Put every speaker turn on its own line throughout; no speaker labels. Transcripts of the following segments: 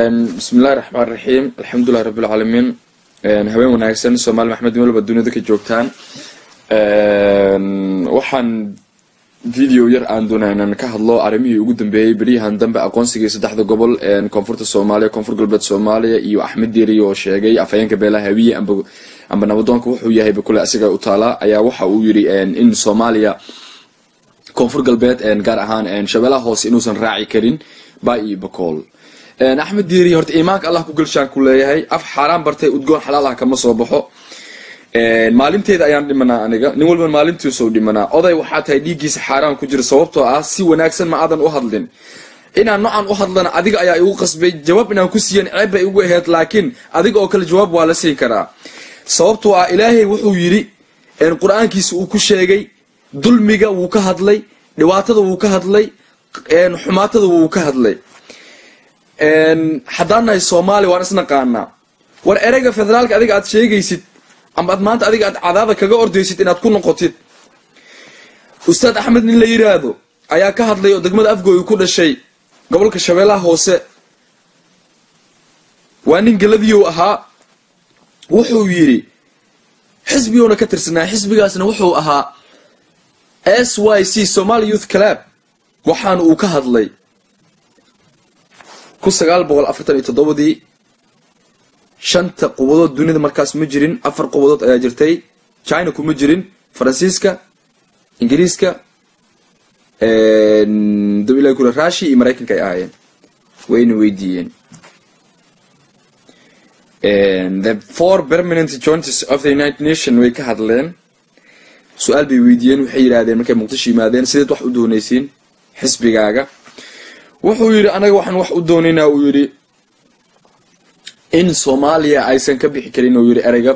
bismi illahi raxmaan raxiim alxamdulilahi rabbi lcaalamiin haween wanaagsan soomaali maxmed melba duniyada ka joogtaan waxaan video yar aan doonaa inaan ka hadlo arrimihii ugu dambeeyey beryahan dambe aqoonsigii saddexda gobol koonfurta soomaaliya koonfur galbeed soomaaliya iyo axmed diiri oo sheegay afhayeenka beelaha hawiye amba nabadoonka wuxuu yahayba kule asiga u taalaa ayaa waxa uu yiri in soomaaliya koonfur galbeed gaar ahaan shabeelaha hoose inuusan raaci karin ba iyo bakool axmed diiri horta iimaanka allah ku gelshaan ku leeyahay af xaaraan bartay udgoon xalaal ah kama soo baxo maalinteeda ayaan dhimanaa aniga nin walba maalintiisuu dhimanaa oday waxaa tahay dhiiggiisa xaaraan ku jira sababtoo ah si wanaagsan ma aadan u hadlin inaan noocan u hadlana adiga ayaa igu qasbay jawaab inaan ku siiyan ceeb bay igu ahayd laakiin adiga oo kale jawaab waa la siin karaa sababtoo ah ilaahay wuxuu yidhi qur-aankiisa uu ku sheegay dulmiga wuu ka hadlay dhibaatada wuu ka hadlay xumaatada wuu ka hadlay haddaan nahay soomaaliya waan isnaqaanaa war ereyga federaalka adiga aad sheegaysid ama ad maanta adiga aad cadaada kaga ordaysid inaad ku noqotid ustaad axmed nin la yiraahdo ayaa ka hadlay oo degmada afgooyi ku dhashay gobolka shabeellaha hoose waa nin galadiyow ahaa wuxuu yidhi xisbiguuna ka tirsanaa xisbigaasna wuxuu ahaa s y c somaali youth club waxaana uu ka hadlay kun sagaal boqol afartan iyo toddobadii shanta qubadood dunida markaas ma jirin afar qubadood ayaa jirtay china kuma jirin faransiiska ingiriiska dawila kule rushia iyo maraykanka ay ahaayeen wayna weydiiyeen the four permanent joints of the united nation way ka hadleen su-aal bay weydiiyeen waxay yidhaahdeen markay muqdisho yimaadeen sideed wax u doonaysiin xisbigaaga wuxuu yidhi anaga waxaan wax u doonaynaa uu yidhi in soomaaliya aysan ka bixi karin uu yidhi ereyga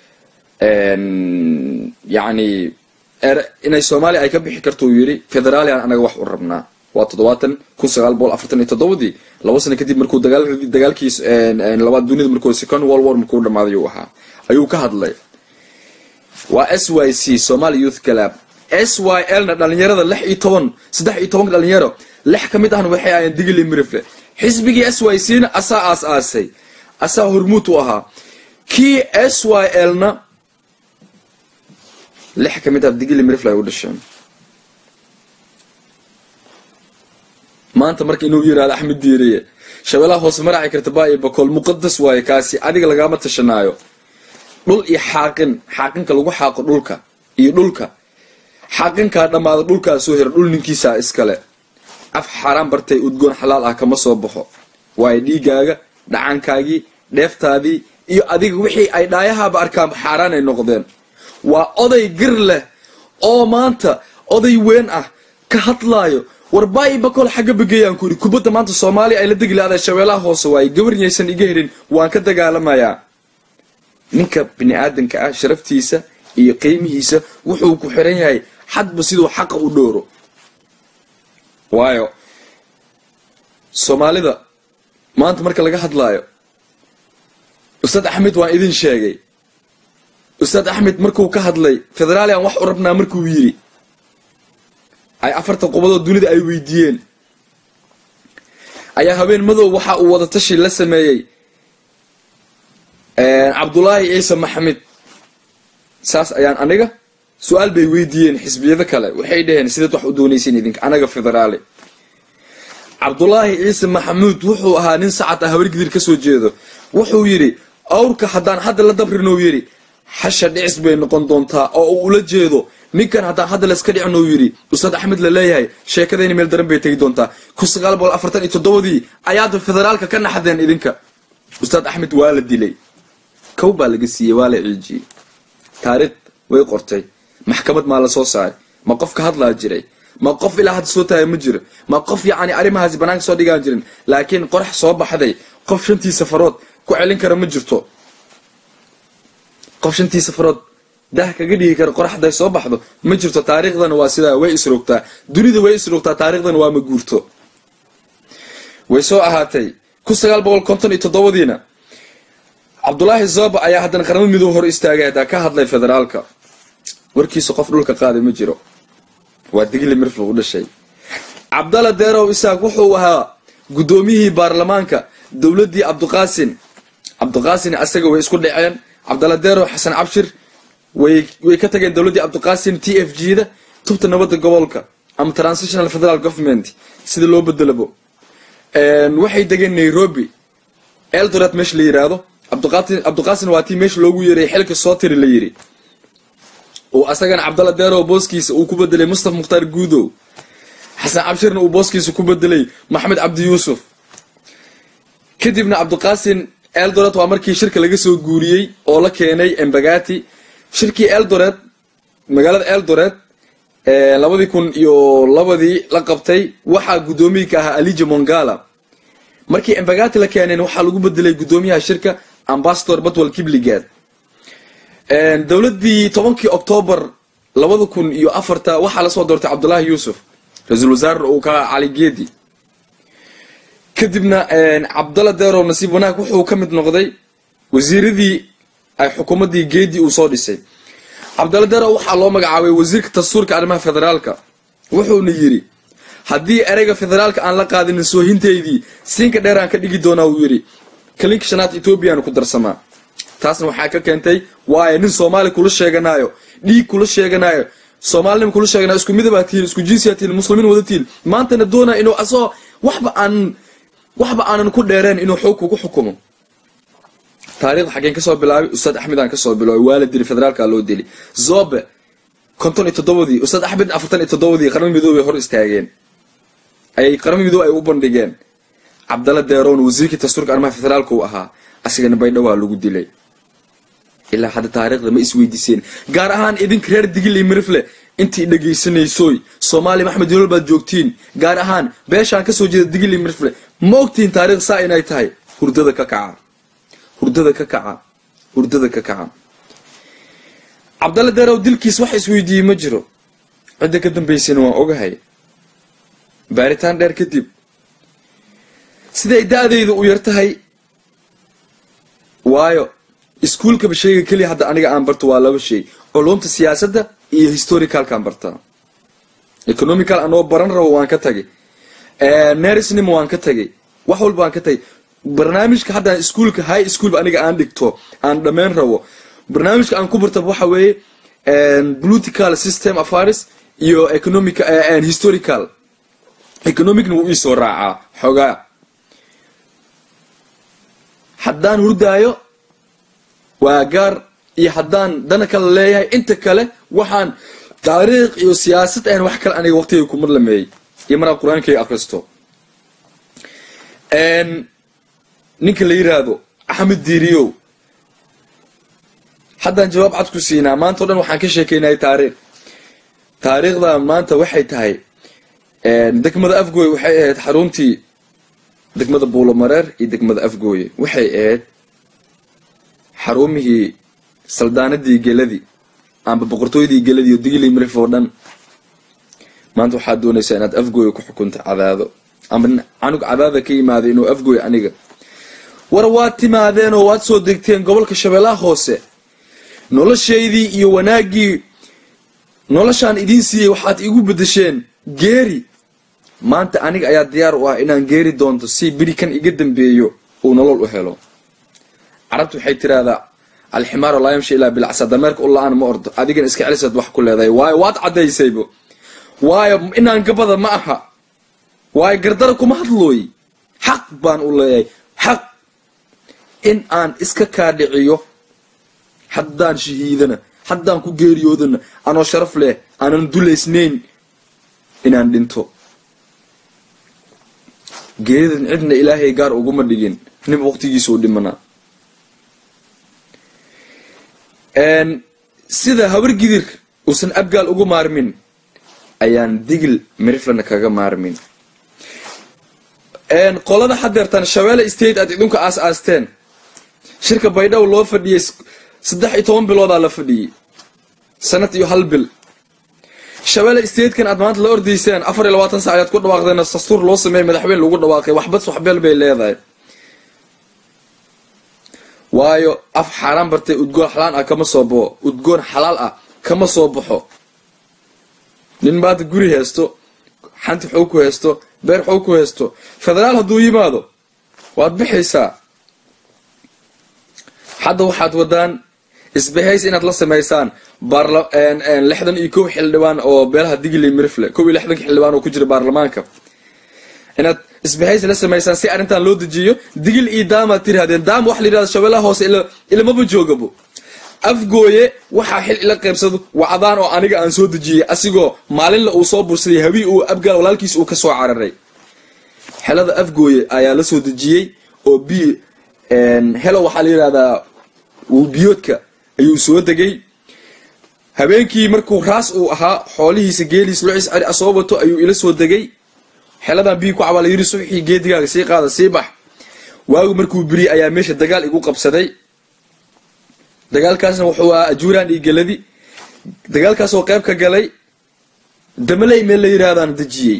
yacni inay soomaaliya ay ka bixi karto uu yidhi federaalian anaga wax u rabnaa waa toddobaatan kun sagaal boqol afartan iyo toddobadii laba sano kadib markuu dagaalkiis labaad dunida markuu second world war markuu dhamaaday uu ahaa ayuu ka hadlay waa s y c somaali youth club s y l na dhalinyarada lix iyo toban saddex iyo tobanka dhalinyaro lix ka mid ahna waxay ahayeen digili mirifle xisbigii s y c na asaa aas aasay asaa hormuud u ahaa kii s y l na lix ka mid ah digili mirifle ay u dhasheen maanta marka inuu yirahdo axmed diiriye shabeelaha hoose maraaci karta baa iyo bakool muqadas waaye kaasi adiga lagama tashanaayo dhul iyo xaaqin xaaqinka lagu xaaqo dhulka iyo dhulka xaaqinkaa dhammaada dhulkaa soo hira dhul ninkiisaa iskale af xaaraan bartay udgoon xalaal ah kama soo baxo waayo dhiigaaga dhacankaagii dheeftaadii iyo adiga wixii ay dhaayahaaba arkaan xaaraan ay noqdeen waa oday gir leh oo maanta oday weyn ah ka hadlaayo war baayi bakool xagga bageeyaan ku yidhi kubadda maanta soomaaliya ay la degi lahada shabeelaha hoose waaye gabarnyaysan iga helin waan ka dagaalamayaa ninka bini aadanka ah sharaftiisa iyo qiimihiisa wuxuu ku xiran yahay xadba siduu xaqa u dhooro waayo soomaalida maanta marka laga hadlaayo ustaad axmed waan idin sheegay ustaad axmed markuu ka hadlay federaalian wax u rabnaa markuu yidhi ay afartan qubadood dunida ay weydiiyeen ayaa habeen madow waxa uu wadatashi la sameeyey cabdulaahi ciise maxamed saas ayaan aniga su-aal bay weydiiyeen xisbiyado kale waxay dhaheen sideed wax u doonaysiin idinka anaga federaali cabdulaahi ciise maxamuud wuxuu ahaa nin sacad ah habargidir ka soo jeedo wuxuu yidhi awrka haddaan hadda la dabrin uu yidhi xasha dhicis bay noqon doontaa oo uu ula jeedo ninkan haddaan hadda layska dhicin uu yidhi ustaad axmed la leeyahay sheekadayna meel daran bay tegi doontaa kun sagaal boqol afartan iyo toddobadii ayaad federaalka ka naxdeen idinka ustaad axmed waa la dilay kow baa laga siiyey waa la ciijiyey taariikh way qortay maxkamad maa la soo saaray ma qof ka hadlaa jiray ma qof ilaa hadda soo taagay ma jiro ma qof yacni arrimahaasi banaanka soo dhigaan jirin laakiin qorax soo baxday qof shantii safarood ku celin kara ma jirto qof shantii safarood dah kaga dhigi kara qorax hadday soo baxdo ma jirto taariikhdana waa sidaa way isroogtaa dunida way isroogtaa taariikhdana waa ma guurto way soo ahaatay kun sagaal boqol konton iyo toddobadiina cabdulaahi zoba ayaa haddana qaramo midoob hor istaagay haddaa ka hadlay federaalka warkiisa qof dhulka qaaday ma jiro waa digli mirfl u dhashay cabdalla deerow isaaq wuxuu ahaa guddoomiyihii baarlamaanka dowladdii cabdiqaasin cabdiqaasin asaga way isku dhaceen cabdalla deero xasan cabshir way way ka tageen dowladdii cabdiqaasin t f g da tubta nabadda gobolka ama transitional federal government sida loo bedelabo waxay degeen nairobi eldoret meesha la yiraahdo cabdiqaasin waa tii meesha loogu yeeray xilka soo tiri la yiri oo asagana cabdalla deero booskiisa uu ku bedelay mustafa mukhtaar guudow xasan cabshirna uu booskiisa ku bedelay maxamed cabdi yuusuf kadibna cabdiqaasin eldoret waa markii shirka laga soo guuriyey oo la keenay embagati shirkii eldoret magaalada eldoret labadii kun iyo labadii la qabtay waxaa guddoomiyi ka ahaa alija mongala markii embagati la keeneen waxaa lagu bedelay guddoomiyaha shirka ambasador batwal kibligad dowladii tobankii octoobar labada kun iyo afarta waxaa lasoo doortay cabdullaahi yuusuf ra-iisul wasaare uu ka cali geedi kadibna cabdalla deerow nasiib wanaag wuxuu ka mid noqday wasiiradii ay xukuumaddii geedi uu soo dhisay cabdalla deerow waxaa loo magacaabay wasiirka dastuurka arrimaha federaalka wuxuuna yidhi haddii ereyga federaalka aan la qaadinin soohinteydii siinka dheer aan ka dhigi doonaa uu yidhi kalinka shanaad ethoobiyan ku darsamaa taasna waxaa ka keentay waayo nin soomaali kula sheeganaayo dhiig kula sheeganaayo soomaalinima kula sheeganayo isku midabaa tihiin isku jinsiyaa tihiin muslimiin wada tihiin maantana doonaa inuu asagoo waxba aan waxba aanan ku dheereen inuu xoog kugu xukumo taarikhda xaggeen kasoo bilaabay ustaad axmed aan kasoo bilaabay waa la dili federaalka loo dili zobe konton iyo toddobadii ustaad axmed afartan iyo toddobadii qaramo midoobay hor istaageen ayay qaramo midoobe ay u bandhigeen cabdalla deerown wasiirkii dastuurka arrimaha federaalka uu ahaa asigana baydhawaa lagu dilay ilaa hadda taariikhda ma isweydiiseen gaar ahaan idinka reer digil iyo mirifle intii dhegaysanaysoy soomaaliya maxmed yoolal baad joogtiin gaar ahaan beeshaan kasoo jeeda digil iyo mirifle ma ogtihiin taariikh saa inay tahay hurdada ka kaca hurdada ka kaca hurdada ka kaca cabdalla deerow dilkiis wax isweydiiyey ma jiro cidda ka dambaysana waan ogahay baaritaan dheer kadib siday da-dayda u yar tahay waayo iskuolkaba shayga keliya hadda aniga aan barto waa laba shay culumta siyaasadda iyo historicalkaan bartaa economical anoo baran rabo waan ka tagay nerisnima waan ka tagay wax walba waan ka tagay barnaamijka haddaan iskuolka high schoolba aniga aan dhigto aan dhammayn rabo barnaamijka aan ku bartaba waxa weeye political system affairs iyo economic historical economicna wuu iisoo raacaa xoogaa haddaan hurdaayo waa gaar iyo haddaan dana kale leeyahay inta kale waxaan taariikh iyo siyaasad ahan wax kale aniga waqtiga kuma lameeyey iyo maraan qur-aankayga akristo ninka la yiraahdo axmed diiriyow haddaan jawaab cad ku siinaa maanta o dhan waxaan ka sheekeynayay taariikh taariikhda maanta waxay tahay degmada afgooye waxay ahayd xaruntii degmada buulomareer iyo degmada afgooye waxay ahayd xarumihii saldaanadii geladii amba boqortooydii geladii oo digili mirif oo dhan maanta waxaad doonaysaa inaad afgooye ku xukunta cadaado amba canug cadaada ka yimaada inuu afgooye aniga war waad timaadeen oo waad soo degteen gobolka shabeellaha hoose noloshaydii iyo wanaaggii noloshaan idiin siiyey waxaad igu bedesheen geeri maanta aniga ayaa diyaar u ah inaan geeri doonto si beri kan iga dambeeyo uu nolol u helo carabtu waxay tiraahdaa alximaaru laa yamshi ilaa bilcsa dameerka u la-aan ma ordo adigana iska celisaad wax ku leedahay waayo waad caddaysaybo waayo inaan gabada ma aha waayo gardara kuma hadlooy xaq baan u leeyahay xaq in aan iska kaadhiciyo haddaan shahiidana haddaan ku geeriyoodana anoo sharaf leh aanan dulaysnayn inaan dhinto geeridan cidna ilaahay gaar uguma dhigin ninba waqtigiisuu dhimanaa sida habargidir uusan abgaal ugu maarmin ayaan digil miriflana kaga maarmin qolada hadeertan shabeelle state aad idinku aas aasteen shirka baydhabo loo fadhiyey saddex iyo toban biloodaa la fadhiyey sanad iyo hal bil shabeelle statekan aad maanta la ordayseen afar iyo labaatan sac ayaad ku dhawaaqdeen dastuur loo sameeyay madaxweyne lagu dhawaaqay waxbas waxbeel bay leedahay waayo af xaaraan bartay udgoon xalaan ah kama soo baxo udgoon xalaal ah kama soo baxo nin maanta guri haysto xanti xoog ku haysto beer xoog ku haysto federaal hadduu yimaado waad bixaysaa hadda waxaad wadaan isbahays inaad la samaysaan lixdan iyo kow xildhibaan oo beelaha digli mirifle kow iyo lixdanka xildhibaan oo ku jira baarlamaanka inaad isbahays la samaysaan si arrintan loo dejiyo digil iyo daamaad tirahdeen daam waxa la yidhahda shabeellaha hoose ilamaba joogabo afgooye waxaa xil ila qaybsado wacdaan oo aniga aan soo dejiyey asigoo maalinla uu soo bursaday habii uu abgaal walaalkiis uu ka soo cararay xelada afgooye ayaa la soo dejiyey oo b helo waxaa la yidhahdaa biyoodka ayuu soo degay habeenkii markuu raas uu ahaa xoolihiisa geeliis lucis ceri asoo wato ayuu ila soo degay xeladan biyi ku cabaa la yidhi subxii geedigaaga sii qaada sii bax waagu markuu biriyey ayaa meesha dagaal igu qabsaday dagaalkaasna wuxuu ahaa ajuuraan iyo geladi dagaalkaasoo qayb ka galay damaley meel la yidhaahdaan dejiyey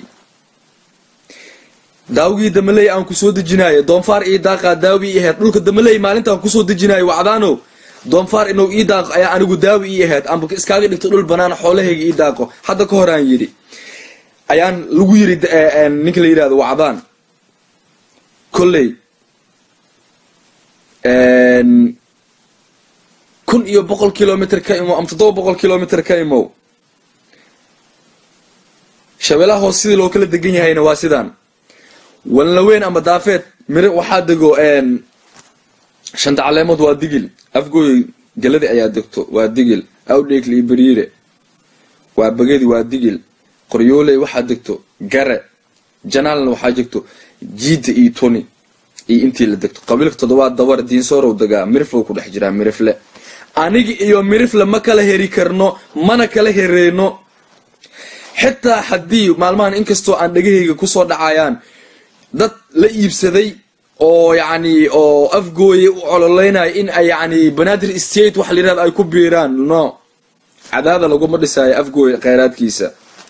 daawgii damaley aan kusoo dejinaayo doonfaar ii daaqaa daawi ii ahayd dhulka damaley maalintaan kusoo dejinaayo wacdaano doonfaar inuu ii daaqo ayaa anigu daawi ii ahayd amba iskaaga dhigto dhul banaan xoolahayga ii daaqo hadda ka hor aan yidhi ayaan lagu yiri ninka la yidhahdo wacdaan kolley kun iyo boqol kilomitr ka imow ama toddoba boqol kilomitr ka imow shabeellaha hoos sidii loo kala degan yahayna waa sidaan walnaweyn ama daafeed mire waxaa dego shanta caleemood waa digil afgooy galadi ayaa degto waa digil awdheekli iyo beriire waa bagadi waa digil qoryooley waxaa degto gare janaalna waxaa jegto jiida iyo toni iyo intii la degto qabiilka toddobaad dabar diinsoorow degaa miriflow ku dhex jiraa mirifle anigi iyo mirifle ma kala heri karno mana kala hereyno xitaa haddii maalmahan inkastoo aan dhegahayga kusoo dhacayaan dad la iibsaday oo yacni oo afgooye u cololeynaya in ay yacni banaadir state waxa la yirahda ay ku biiraan no cadaada laguma dhisaayo afgooye kheyraadkiisa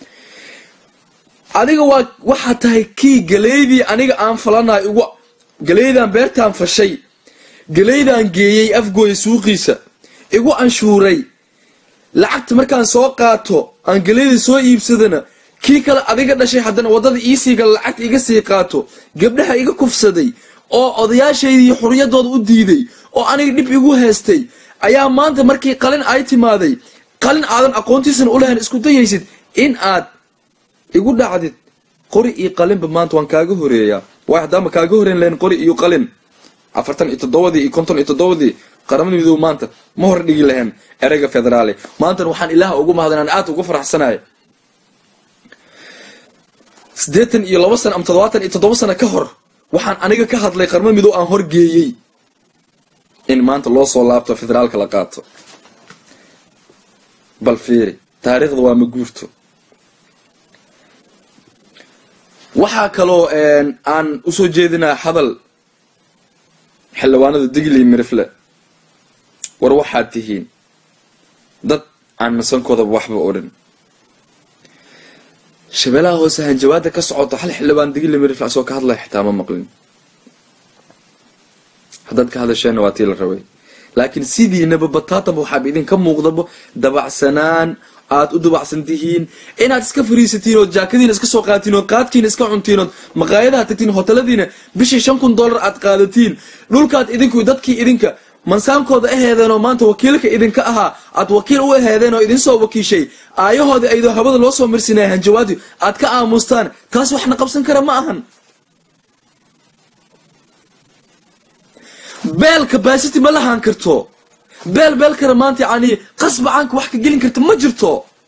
adiga waa waxaa tahay kii galeydii aniga aan falanayo igu galeydaan beertaan fashay galeydaan geeyey afgooye suuqiisa igu anshuuray lacagta markaan soo qaato aan galeyda soo iibsadana kii kale adiga dhashay haddana waddada iisii gala lacagta iga sii qaato gabdhaha iga kufsaday oo odayaashaydii xuriyadooda u diiday oo aniga dhib igu haystay ayaa maanta markii qalin ay timaaday qalin aadan aqoontiisana u lahayn isku dayaysid in aad igu dhacdid qori iyo qalinba maanta waan kaaga horeeyaa waay haddaama kaaga horeyn lahayn qori iyo qalin afartan iyo toddobadii iyo konton iyo toddobadii qaramada midoobe maanta ma hor dhigi lahayn ereyga federaale maantana waxaan ilaaha ugu mahad inaan aad uga faraxsanahay siddeetan iyo labo sano ama toddobaatan iyo toddoba sano ka hor waxaan aniga ka hadlay qaramada midoobe aan horgeeyey in maanta loo soo laabto federaalka la qaato bal fiiri taariikhda waa ma guurto waxaa kaloo aan usoo jeedinaa hadal xildhibaanada digli mirifle war waxaad tihiin dad aan masankoodaba waxba odhan shabeellaha hoose hanjabaada ka socoto hal xildhibaan digli mirifle asoo ka hadlaya xitaa ma maqlin haddaad ka hadasheenna waa tii la rabay laakiin sidiinaba bataataba waxaaba idinka muuqdaba dabacsanaan aad u dabacsan tihiin inaad iska fariisatiin ood jaakadiina iska soo qaatiin ood qaadkiina iska cuntiin ood maqaayadaha tagtiin hoteladiina bishii shan kun dollar aad qaadatiin dhulkaad idinku dadkii idinka mansaankooda aheedeen oo maanta wakiilka idinka ahaa aad wakiil u aheedeen oo idinsoo wakiishay aayahoodii aydoo hawada loo soo marsinaya hanjawaadi aad ka aamustaan taas waxna qabsan kara ma ahan beel capacity ma lahaan karto beel beel kale maanta yani qasba caanka wax ka gelin karta ma jirto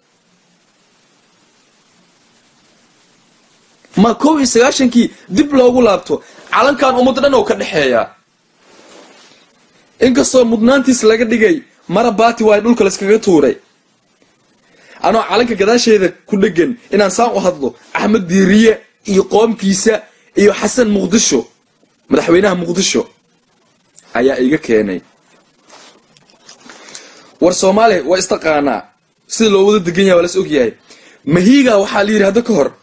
ma kow iyo sagaashankii dib loogu laabto calankan ummadda dhan oo ka dhexeeya inkastoo mudnaantiis laga dhigay mara baati waayo dhulka layskaga tuuray anoo calanka gadaasheeda ku dhegan inaan saan u hadlo axmed diiriye iyo qoomkiisa iyo xasan muqdisho madaxweynaha muqdisho ayaa iga keenay war soomaaliya waa istaqaanaa sida loo wada degan yahay waa las ogyahay mahiga waxaa la yidhi hadda ka hor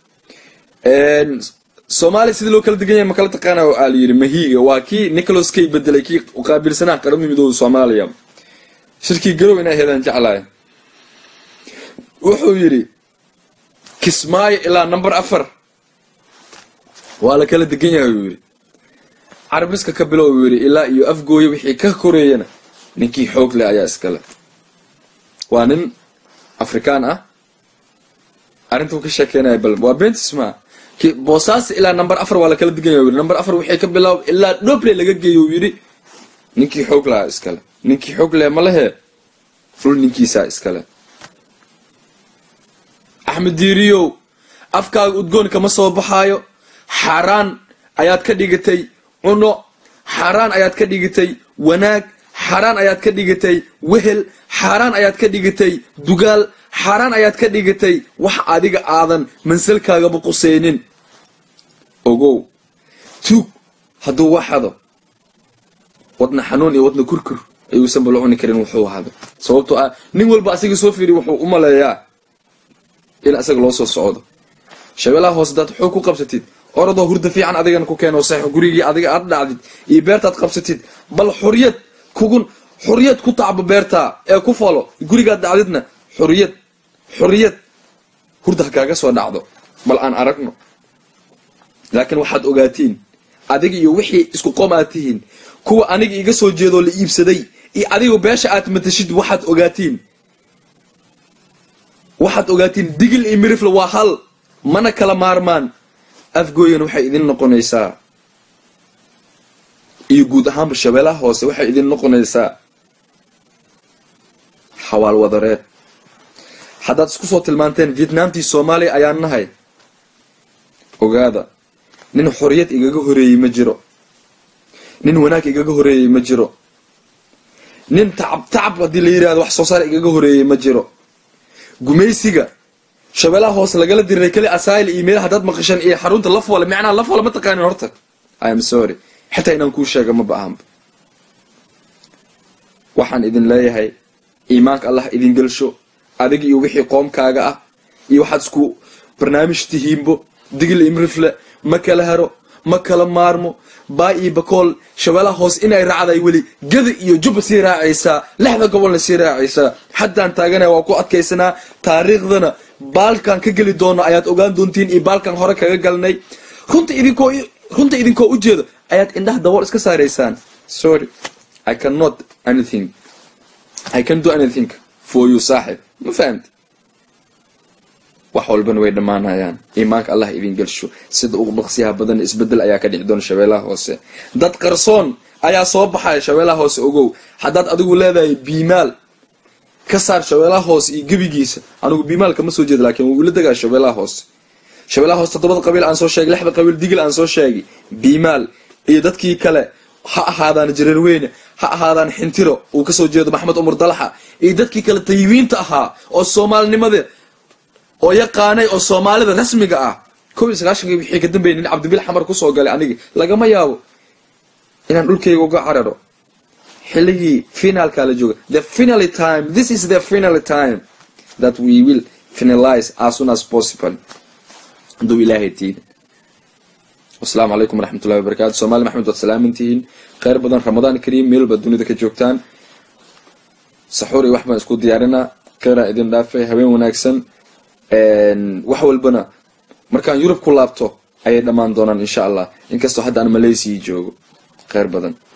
soomaaliya sida loo kala degan yahay makala taqaana aa la yidhi mahiga waa kii nicholas kay bedelay kii qaabilsanaa qaramada midooda soomaaliya shirkii garow inay heedaan jeclahay wuxuu yidhi kismaayo ilaa number afar waa la kala degan yahay uu yidhi carabiska ka bilow uu yidhi ilaa iyo afgooya wixii ka koreeyana ninkii xoog leh ayaa iskale waa nin afrikaan ah arrintuu ka sheekeynaya bal waa bentis maa boosaas ilaa number afar waa lakala diganya yidhi number afar wixii ka bilaab ilaa dhoble laga geeyo uu yidhi ninkii xoog lahaa iskale ninkii xoog leh ma lehe dhul ninkiisaa iskale axmed diiriyow afkaaga udgoon kama soo baxaayo xaaraan ayaad ka dhigatay cuno xaaraan ayaad ka dhigatay wanaag xaaraan ayaad ka dhigatay wehel xaaraan ayaad ka dhigatay dugaal xaaraan ayaad ka dhigatay wax adiga aadan mansalkaagaba quseynin ogow tuug hadduu waxado wadna xanuun iyo wadna kurkur ayuusan bala cuni karin wuxuu hado sababtoo ah nin walba asaga soo fiiriy wuxuu u maleeyaa in asaga loo soo socdo shabeelaha hoose daad xoog ku qabsatid oradoo hurda fiican adigana ku keeno sax gurigii adiga aad dhacdid iyo beertaad qabsatid bal xuriyad kugun xuriyad ku tacbo beertaa ee ku falo gurigaad dhacdidna xuriyad xuriyad hurda ha kaaga soo dhacdo bal aan aragno laakiin waxaad ogaatiin adiga iyo wixii isku qoom aad tihiin kuwa aniga iga soo jeedoo la iibsaday iyo adiga beesha aad matashid waxaad ogaatiin waxaad ogaatiin digil iyo mirifle waa hal mana kala maarmaan afgooyan waxay idin noqonaysaa iyo guud ahaanba shabeelaha hoose waxay idin noqonaysaa xawaal wadareed haddaad isku soo tilmaanteen vietnamtii soomaaliya ayaan nahay ogaada nin xoriyad igaga horeeyey ma jiro nin wanaag igaga horeeyey ma jiro nin tacab tacab haddii la yidhahdo wax soo saar igaga horeeyey ma jiro gumaysiga shabeelaha hoose lagala diray keli asaayil iyo meel haddaad maqashan iyo xarunta lafwale macnaha lafwale ma taqaanin horta i am sorry xitaa inaan kuu sheega ma baahanba waxaan idin leeyahay iimaanka allah idin gelsho adiga iyo wixii qoomkaaga ah iyo waxaad isku barnaamij tihiinbo digil imrifle ma kala haro ma kala maarmo baa iyo bakool shabeelaha hoose inay raacday weli gada iyo jubba sii raacaysaa lixda gobolna sii raacaysaa haddaan taaganaya waa ku adkaysanaa taariikhdana baalkan ka geli doono ayaad ogaan doontiin iyo baalkan hore kaga galnay runta idinkoo runta idinkoo ujeedo ayaad indhaha dabool iska saaraysaan sorry i cannot anything i can do anything for you saaxib ma fahamti wax walbana way dhammaanayaan iimaanka allah idin gelsho sida ugu dhaqsiyaha badan isbedel ayaa ka dhici doona shabeelaha hoose dad qarsoon ayaa soo baxaya shabeelaha hoose ogow haddaad adigu leedahay biimaal ka saar shabeelaha hoose iyo gebigiisa anigu biimaal kama soo jeeda laakiin wuu ila degaa shabeelaha hoose shabeelaha hoose toddobada qabiil aan soo sheegay lixda qabiil digil aan soo sheegay biimaal iyo dadkii kale ha ahaadaan jareerweyne ha ahaadaan xintiro uu kasoo jeedo maxmed cumar dalaxa iyo dadkii kale tayimiinta ahaa oo soomaalinimada oo yaqaanay oo soomaalida rasmiga ah kow iyo sagaashankii wixii ka dambeeyay nin cabdibil xamar kusoo galay anigi lagama yaabo inaan dhulkayga uga cararo xilligii finaalkaa la jooga the finally time this is the finally time that we will finalize as soon as possible hadduu ilaahay tiidin wasalaamu calaykum waraxmatullahi wabarakatu soomali maxmed waad salaamantihiin kheyr badan ramadaan kariim meel baad dunida ka joogtaan saxuur iyo wax baan isku diyaarinaa kheyraa idin dhaafay habeen wanaagsan wax walbana markaan yurub ku laabto ayay dhammaan doonaan insha allah inkastoo hadda aan malaysia joogo kheyr badan